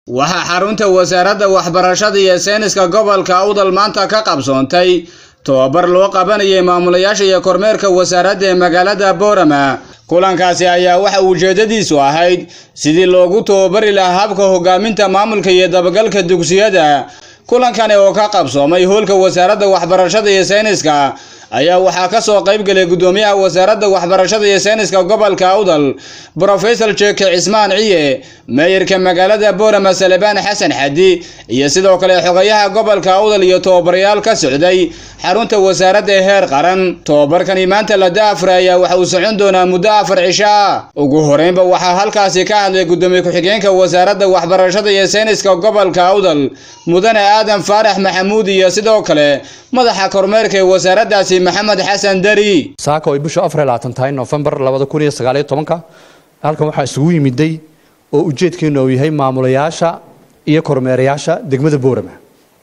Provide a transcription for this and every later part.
waxaa xarunta wasaaradda waxbarashada iyo sayniska gobolka awdal maanta ka qabsoontay tobabar loo qabanayay maamulayaasha iyo kormeerka wasaaradda ee magaalada boorama kulankaasi ayaa waxa ujeedadiisu ahayd sidii loogu tababari lahaa habka hogaaminta maamulka iyo dabagalka dugsiyada kulankani oo ka qabsoomay hoolka wasaaradda waxbarashada iyo sayniska ayaa waxaa ka soo qayb galay guddoomiyaha wasaaradda waxbarashada iyo sayniska gobolka awdal brofesor jeke cismaan ciye meeyarka magaalada boorama salebaan xasan xadi iyo sidoo kale xogayaha gobolka awdal iyo tababarayaal ka socday xarunta wasaaradda ee heer qaran tobabarkani maanta la daafra ayaa waxa uu socon doonaa muddo afar cisho ah ugu horeynba waxaa halkaasi ka hadlay guddoomiye ku-xigeenka wasaaradda waxbarashada iyo sayniska gobolka awdal mudane aadan faarax maxamuud iyo sidoo kale madaxa kormeerka ee wasaaraddaasi maxamed xasan dari saaka ay bishu afar iyo labaatan tahay nofembar labada kun iyo sagaal iyo tobanka halkan waxaa isugu yimiday oo ujeedkeenu uu yahay maamulayaasha iyo kormeerayaasha degmada boorama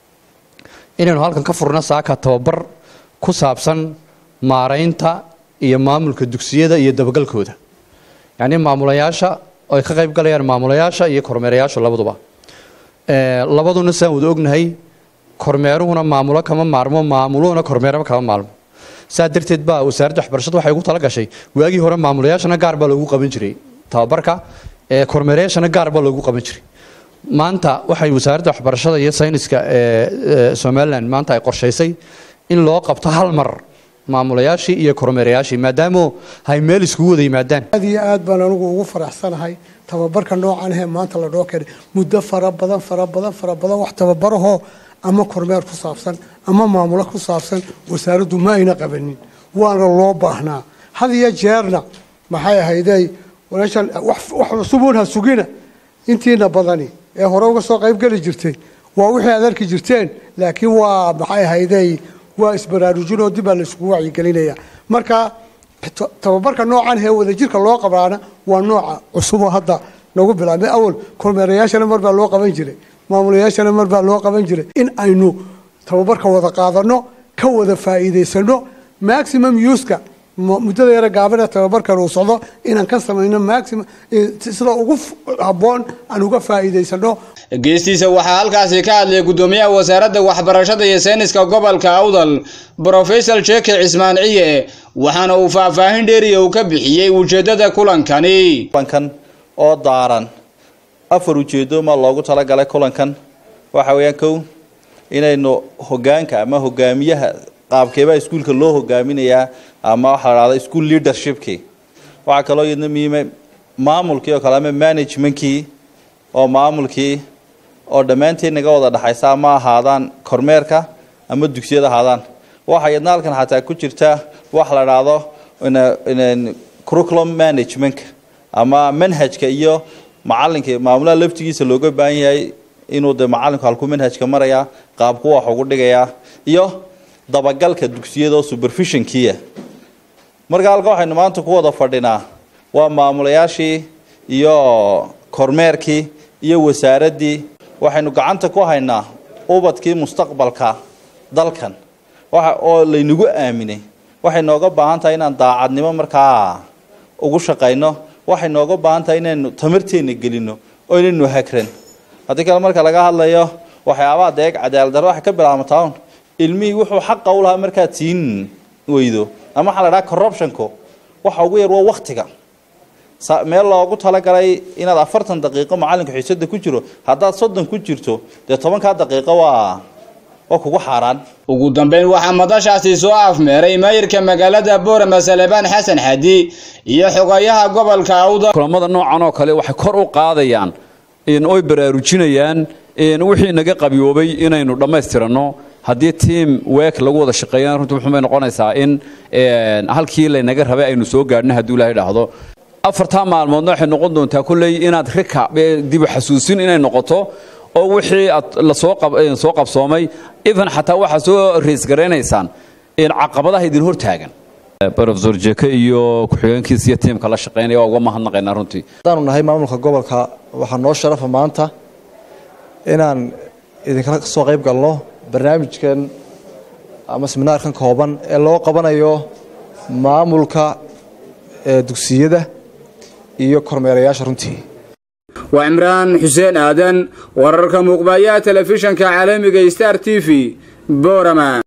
inaynu halkan ka furno saaka tababar ku saabsan maaraynta iyo maamulka dugsiyada iyo dabagalkooda yacnii maamulayaasha ay ka qayb galayaan maamulayaasha iyo kormeerayaashu labaduba labaduna saan wada ognahay kormeeruhuna maamulo kama maarmo maamuluhuna kormeeraba kama maalmo saa darteed baa wasaaradda waxbarashada waxay ugu tala gashay waagii hore maamulayaashana gaar baa loogu qaban jiray tababarka kormeerayaashana gaar baa loogu qaban jiray maanta waxay wasaaradda waxbarashada iyo sayniska ee somalilan maanta ay qorshaysay in loo qabto hal mar maamulayaashii iyo kormeerayaashii maadaama hay meel iskugu wada yimaadaan aad iyo aad baan anigu ugu faraxsanahay tababarka noocan ahee maanta la dhoo keenay muddo fara badan fara badan fara badan wax tababarahoo ama kormeer ku saabsan ama maamulo ku saabsan wasaaraddu ma ayna qabanin waana loo baahnaa had iyo jeerna maxay ahaydey walaashan wax cusubuun ha sugina intiina badani ee hore uga soo qayb geli jirtay waa wixii aad arki jirteen laakiin waa maxay ahaydey waa isbaraarujinoo dib baa la isugu wacyigelinaya marka tababarka noocan hee wadajirka loo qabaana waa nooca cusuboo hadda nagu bilaabmay awal kormeerayaashana mar baa loo qaban jiray maamulayaashana mar baa loo qaban jiray in aynu tababarka wada qaadano ka wada faa'iidaysano maximum uska muddada yara gaabana tababarkan uu socdo inaan ka samayno maximum sida ugu habboon aan uga faa'iidaysano geestiisa waxaa halkaasi ka hadlay guddoomiyaha wasaaradda waxbarashada iyo sayniska gobolka awdal brofesor jeke cismaan ciye waxaana uu faahfaahin dheeriya uu ka bixiyey ujeeddada kulankani kulankan oo daaran afar ujeedo ma loogu talagalay kulankan waxa weeyaan kow inaynu hogaanka ama hogaamiyaha qaabkeebaa iskuulka loo hogaaminayaa ama waxaa la dhahda school leadershipkii waxaa kaloo iyadna muhiima maamulkii oo kale ama managementkii oo maamulkii oo dhammaanteen naga wada dhexaysa ama ahaadaan kormeerka ama dugsiyada ahaadaan waxaa iyadna halkan xataa ku jirta wax la dhahdo curriculum managementka ama manhajka iyo macalinka maamulaha laftigiisa looga baahan yahay inuu de macalinku halku manhajka marayaa qaabku wax ugu dhigayaa iyo dabagalka dugsiyada oo supervisionkiia marka halka waxaynu maanta ku wada fadhinaa waa maamulayaashii iyo kormeerkii iyo wasaaraddii waxaynu gacanta ku haynaa ubadkii mustaqbalka dalkan waxa oo laynagu aaminay waxay nooga baahan tahay inaan daacadnimo markaa ugu shaqayno waxay nooga baahan tahay inaynu tamarteenna gelino oo inaynu hagran haddii kale marka laga hadlayo waxyaabaha deeg cadaaladdarro waxay ka bilaabmataa un ilmihii wuxuu xaqa u lahaa markaad siin weydo ama waxaa la dhaha corruptionku waxa ugu yar waa waktiga meel loogu talagalay inaad afartan daqiiqo macallinka xiisada ku jiro haddaad soddon ku jirto dee tobankaa daqiiqo waa waa kugu xaaraan ugu dambeyn waxaa madashaasi soo afmeeray maayirka magaalada boorama salebaan xasan xadi iyo xogayaha gobolka awdal kulamada noocan oo kale waxay kor u qaadayaan oy baraarujinayaan wixii naga qabiyoobay inaynu dhammaystiranno haddii tiam week lagu wada shaqeeyana runtii wuxuubay noqonaysaa in halkii laynaga rabay aynu soo gaadhno hadduu ilaahay dhaahdo afartaa maalmoodna waxay noqon doontaa kolley inaad rika dibu xasuusin inay noqoto oo wixii aad lasoo qabsoomay even xataa waxaa soo reisgaraynaysaan caqabadaha idin hortaagan rofesor jeke iyo ku-xigeenkiisa iyo tiimka la shaqeynaya waa uga mahadnaqaynaa runtii haddaanu nahay maamulka gobolka waxaa noo sharafa maanta inaan idinkala soo qayb galno barnaamijkan ama seminaarkan kooban ee loo qabanayo maamulka dugsiyada iyo kormeerayaasha runtii waa cimraan xuseen aadan wararka muuqbayaha telefishanka caalamiga star t v boorama